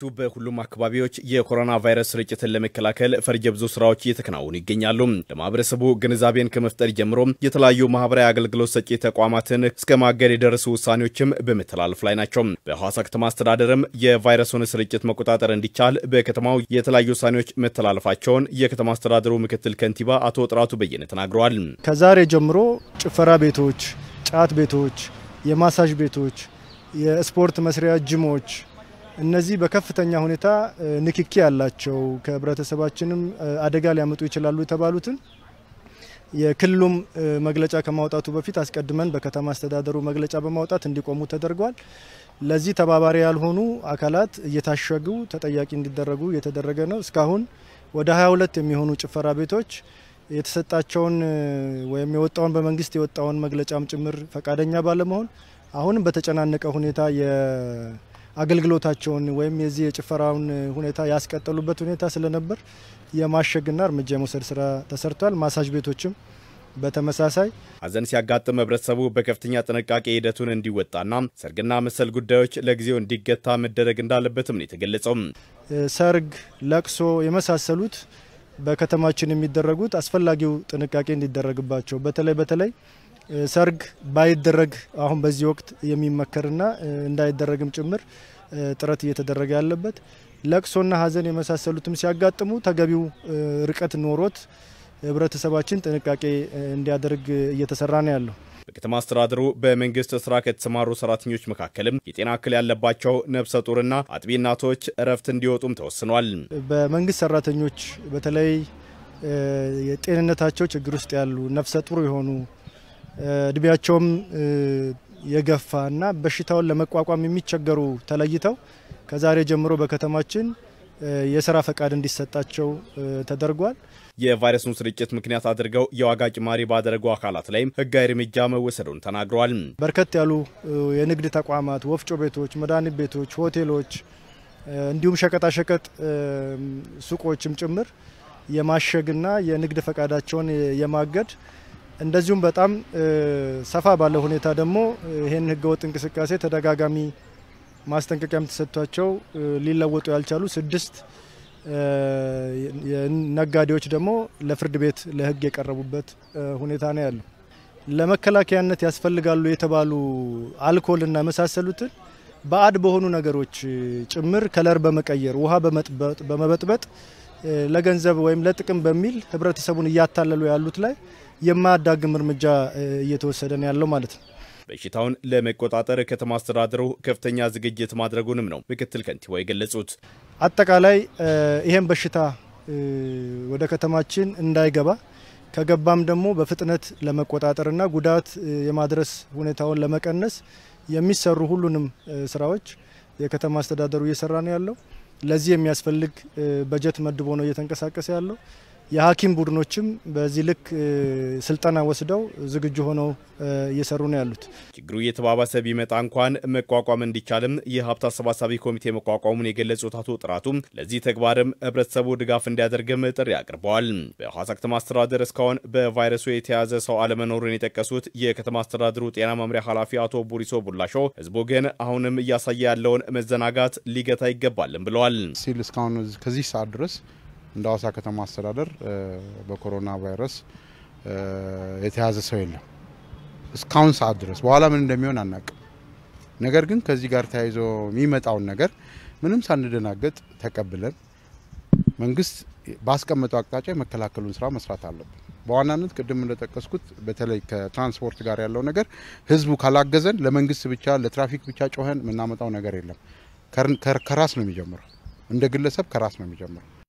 በሁሉም አካባቢዎች የኮሮና ቫይረስ ስርጭትን ለመከላከል ፈርጀ ብዙ ስራዎች እየተከናወኑ ይገኛሉ። ለማህበረሰቡ ግንዛቤን ከመፍጠር ጀምሮ የተለያዩ ማህበራዊ አገልግሎት ሰጪ ተቋማትን እስከ ማገድ የደረሱ ውሳኔዎችም በመተላለፍ ላይ ናቸው። በሐዋሳ ከተማ አስተዳደርም የቫይረሱን ስርጭት መቆጣጠር እንዲቻል በከተማው የተለያዩ ውሳኔዎች መተላለፋቸውን የከተማ አስተዳደሩ ምክትል ከንቲባ አቶ ጥራቱ በየነ ተናግረዋል። ከዛሬ ጀምሮ ጭፈራ ቤቶች፣ ጫት ቤቶች፣ የማሳጅ ቤቶች፣ የስፖርት መስሪያ ጅሞች እነዚህ በከፍተኛ ሁኔታ ንክኪ ያላቸው ከህብረተሰባችንም አደጋ ሊያመጡ ይችላሉ የተባሉትን የክልሉም መግለጫ ከማውጣቱ በፊት አስቀድመን በከተማ አስተዳደሩ መግለጫ በማውጣት እንዲቆሙ ተደርጓል። ለዚህ ተባባሪ ያልሆኑ አካላት እየታሸጉ ተጠያቂ እንዲደረጉ እየተደረገ ነው። እስካሁን ወደ 22 የሚሆኑ ጭፈራ ቤቶች የተሰጣቸውን ወይም የወጣውን በመንግስት የወጣውን መግለጫም ጭምር ፈቃደኛ ባለመሆን አሁንም በተጨናነቀ ሁኔታ አገልግሎታቸውን ወይም የዚህ የጭፈራውን ሁኔታ ያስቀጠሉበት ሁኔታ ስለነበር የማሸግና እርምጃ የመውሰድ ስራ ተሰርቷል። ማሳጅ ቤቶችም በተመሳሳይ ሐዘን ሲያጋጥም ህብረተሰቡ በከፍተኛ ጥንቃቄ ሂደቱን እንዲወጣና ሰርግና መሰል ጉዳዮች ለጊዜው እንዲገታ መደረግ እንዳለበትም ነው የተገለጸው። ሰርግ፣ ለቅሶ የመሳሰሉት በከተማችን የሚደረጉት አስፈላጊው ጥንቃቄ እንዲደረግባቸው በተለይ በተለይ ሰርግ ባይደረግ አሁን በዚህ ወቅት የሚመከርና እንዳይደረግም ጭምር ጥረት እየተደረገ ያለበት ለቅሶና ሐዘን የመሳሰሉትም ሲያጋጥሙ ተገቢው ርቀት ኖሮት ህብረተሰባችን ጥንቃቄ እንዲያደርግ እየተሰራ ነው ያለው። በከተማ አስተዳደሩ በመንግስት ስራ ከተሰማሩ ሰራተኞች መካከልም የጤና እክል ያለባቸው ነፍሰ ጡርና አጥቢ እናቶች እረፍት እንዲወጡም ተወስኗል። በመንግስት ሰራተኞች በተለይ የጤንነታቸው ችግር ውስጥ ያሉ ነፍሰ ጡር የሆኑ እድሜያቸውም የገፋ እና በሽታውን ለመቋቋም የሚቸገሩ ተለይተው ከዛሬ ጀምሮ በከተማችን የስራ ፈቃድ እንዲሰጣቸው ተደርጓል። የቫይረሱን ስርጭት ምክንያት አድርገው የዋጋ ጭማሪ ባደረጉ አካላት ላይም ህጋዊ እርምጃ መወሰዱን ተናግረዋል። በርከት ያሉ የንግድ ተቋማት፣ ወፍጮ ቤቶች፣ መድኃኒት ቤቶች፣ ሆቴሎች እንዲሁም ሸቀጣሸቀጥ ሱቆችም ጭምር የማሸግና የንግድ ፈቃዳቸውን የማገድ እንደዚሁም በጣም ሰፋ ባለ ሁኔታ ደግሞ ይህን ህገወጥ እንቅስቃሴ ተደጋጋሚ ማስጠንቀቂያም ተሰጥቷቸው ሊለወጡ ያልቻሉ ስድስት ነጋዴዎች ደግሞ ለፍርድ ቤት ለህግ የቀረቡበት ሁኔታ ነው ያለው። ለመከላከያነት ያስፈልጋሉ የተባሉ አልኮልና የመሳሰሉትን ባዕድ በሆኑ ነገሮች ጭምር ከለር በመቀየር ውሃ በመበጥበጥ ለገንዘብ ወይም ለጥቅም በሚል ህብረተሰቡን እያታለሉ ያሉት ላይ የማያዳግም እርምጃ እየተወሰደ ነው ያለው ማለት ነው። በሽታውን ለመቆጣጠር ከተማ አስተዳደሩ ከፍተኛ ዝግጅት ማድረጉንም ነው ምክትል ከንቲባው የገለጹት። አጠቃላይ ይሄን በሽታ ወደ ከተማችን እንዳይገባ ከገባም ደግሞ በፍጥነት ለመቆጣጠርና ጉዳት የማድረስ ሁኔታውን ለመቀነስ የሚሰሩ ሁሉንም ስራዎች የከተማ አስተዳደሩ እየሰራ ነው ያለው። ለዚህ የሚያስፈልግ በጀት መድቦ ነው እየተንቀሳቀሰ ያለው። የሐኪም ቡድኖችም በዚህ ልክ ስልጠና ወስደው ዝግጁ ሆነው እየሰሩ ነው ያሉት። ችግሩ እየተባባሰ ቢመጣ እንኳን መቋቋም እንዲቻልም የሀብት አሰባሳቢ ኮሚቴ መቋቋሙን የገለጹት አቶ ጥራቱም ለዚህ ተግባርም ህብረተሰቡ ድጋፍ እንዲያደርግም ጥሪ አቅርበዋል። በሐዋሳ ከተማ አስተዳደር እስካሁን በቫይረሱ የተያዘ ሰው አለመኖሩን የጠቀሱት የከተማ አስተዳደሩ ጤና መምሪያ ኃላፊ አቶ ቡሪሶ ቡላሾ ህዝቡ ግን አሁንም እያሳየ ያለውን መዘናጋት ሊገታ ይገባልም ብለዋል። ሲል እስካሁን ከዚህ ሰዓት ድረስ እንደ ሐዋሳ ከተማ አስተዳደር በኮሮና ቫይረስ የተያዘ ሰው የለም እስካሁን ሰዓት ድረስ። በኋላ ምን እንደሚሆን አናቅም። ነገር ግን ከዚህ ጋር ተያይዞ የሚመጣውን ነገር ምንም ሳንደናገጥ ተቀብለን መንግስት ባስቀመጠው አቅጣጫ የመከላከሉን ስራ መስራት አለብን። በዋናነት ቅድም እንደጠቀስኩት በተለይ ከትራንስፖርት ጋር ያለው ነገር ህዝቡ ካላገዘን ለመንግስት ብቻ ለትራፊክ ብቻ ጮኸን የምናመጣው ነገር የለም። ከራስ ነው የሚጀምረው። እንደ ግለሰብ ከራስ ነው የሚጀምረው።